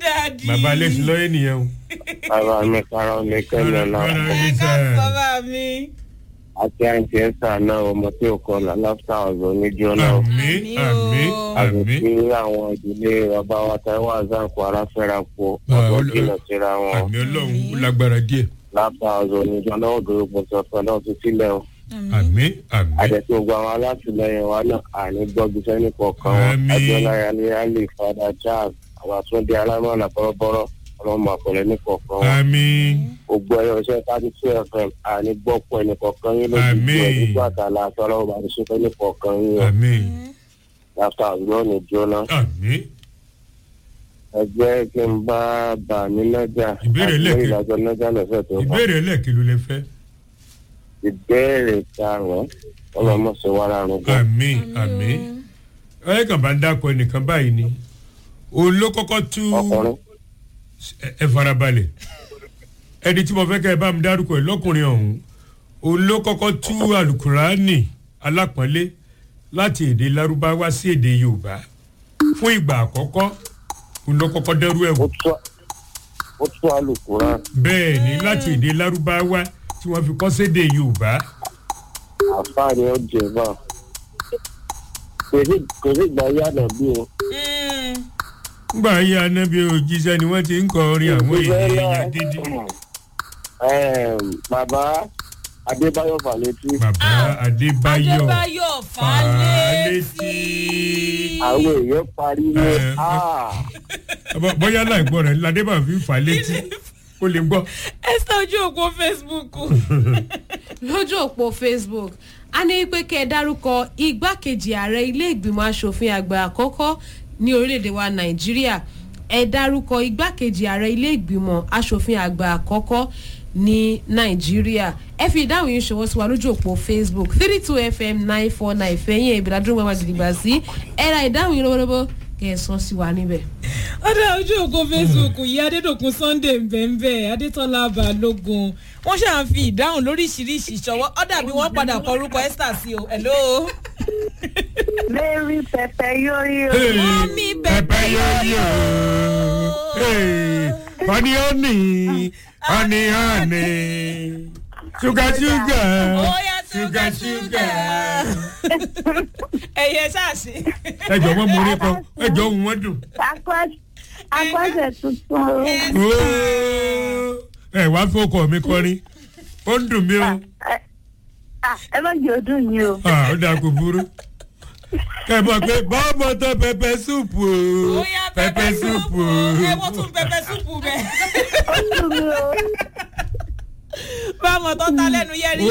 dáàdì. bàbá alẹ́sìn lọ́yẹ̀ nìyẹn o. bàbá mi kára ní kẹ́mi ọ̀la ẹ ká bàbá mi. àti àǹtí ẹ̀sà náà ọmọ tí ò kọ́ la láfíà ọ̀zọ́ níjọ́ náà. àmì àmì àti àmì. tí àwọn ìdílé bàbá wa táwọn àzàkù aráfẹ́ra po Ah, ọ̀dọ́ ol- jìnnà síra wọn. àmì ọlọ́run ó lágbára díẹ̀. láfíà ọ̀zọ́ níjọ́ náà òdòdó pọ̀sọ̀ pẹ̀lú ti sílẹ̀ o. àmì àmì. àdẹ̀tí gbogbo àwọn alátìlẹyìn wa náà àní gbọ́jú sẹ́ni kọ̀ọ̀kan wọn. Àmín. adéọlá yálé fada charles àwọn àtúndì alámọ̀nà bọ́rọ́bọ́rọ́ ọlọ́mọ àpẹẹrẹ ní kọ̀ọ̀kan wọn. àmì gbogbo ẹyọ iṣẹ́ thirty two fm àní gbọ́pọ̀ ẹnì kọ̀ọ̀kan yín lójú Àmín. ẹ̀ nígbà tá a la aṣọ ọlọ́run bá ti ṣe fẹ́ ní kọ̀ọ̀kan yín o. àmì láfíà ọ̀zọ́ ní jóná. àmì. ẹgbẹ́ kí n bá bà ní nájà Ìbéèrè lẹ́ẹ̀kẹ́- ìdájọ́ nájà lọ́sẹ̀ tó kọ́. ìbéèrè ẹlẹ́ẹ̀kì ló lè fẹ́. ìbéèrè karùn-ún ọlọ́mọ ṣe wà lárùn gan. àmì àmì. ẹ kàn bá ń dákọ ẹnìkan báyìí ni òun ló kọ́kọ́ tú ọkùnrin ẹ- ẹ farabalẹ̀ ẹni tí mo fẹ́ kẹ́ ẹ bá mi dárúkọ ẹ lọ́kùnrin ọ̀hún òun ló kọ́kọ́ tú alukurani alápọ̀nlé láti èdè lárúbáwá sí èdè yorùbá fún ìgbà àkọ́kọ́ òun ló kọ́kọ́ dẹ́rú ẹ̀ wò ó tú ó tú alùkùrán bẹ́ẹ̀ ni láti èdè lárúbáwá tí wọ́n fi kọ́ sédè yorùbá àfáàní ó jẹ bá kò sí kò sí ìgbà yànnà bí o. ngbà ayé anábì òjíṣẹ́ ni wọ́n ti ń kọ orin àwọn èèyàn dídí Ẹm, bàbá adébáyọ̀ fàlétí bàbá adébáyọ̀ adébáyọ̀ Fálétí. fálétí. àwọn èèyàn pariwo Ẹ, "Ah!" Bọ́- bóyá láìgbọ́ rẹ̀ ládébà fi fà á létí kó lè gbọ́. ẹ sọ ojú òpó facebook. lójú òpó facebook a ní pé kẹ́ ẹ dárúkọ igbákejì ààrẹ ilé ìgbìmọ̀ asòfin àgbà àkọ́kọ́ ní orílẹ̀-èdè wa nàìjíríà ẹ dárúkọ igbákejì ààrẹ ilé ìgbìmọ̀ asòfin àgbà àkọ́kọ́ ní nàìjíríà ẹ fi ìdáhùn yìí ṣòwò sí wa lójú òpó facebook three two fm nine four nine fẹ̀yìn ìbílẹ̀ adúlọ́ máa gidigba sí ẹ ra ìdáhùn yìí lọ́wọ́lọ́wọ́ kẹ́ ẹ sọ sí wa níbẹ̀. ọ̀dà ojú òpó facebook yìí adédọ̀kun sunday mbẹ́mbẹ́ adétọ́lá balógun wọ́n ṣáà ń fi ìdáhùn lóríṣiríṣi ṣọwọ́ ọ̀dà bí wọ́n padà kọ orúkọ esther sí o hello. Mary pẹpẹ yóyó. Mọ́mí pẹpẹ yóyó. Honey honey honey honey sugar sugar Oya sugar sugar. Ẹyẹ ṣáàṣì. ẹ jọ wọn mú orí kan ẹ jọ ohun wọn dùn. Agbọ́sẹ̀ tuntun. Ooo. ẹ wá fọkọ mi kọrin ó ń dùn mí o Ẹ ah, ẹ má jẹ́ ọdún yìí o. Ah, ó dáa kò burú. ẹ mọ̀ pé bọ́ọ̀mọ̀ tó pẹpẹ súùpù o Oya pẹpẹ súùpù o. Ẹ wọ́n tún pẹpẹ súpù bẹ́ẹ̀. Ó dùn mí o. Báwọn tó ta lẹ́nu yẹ́rì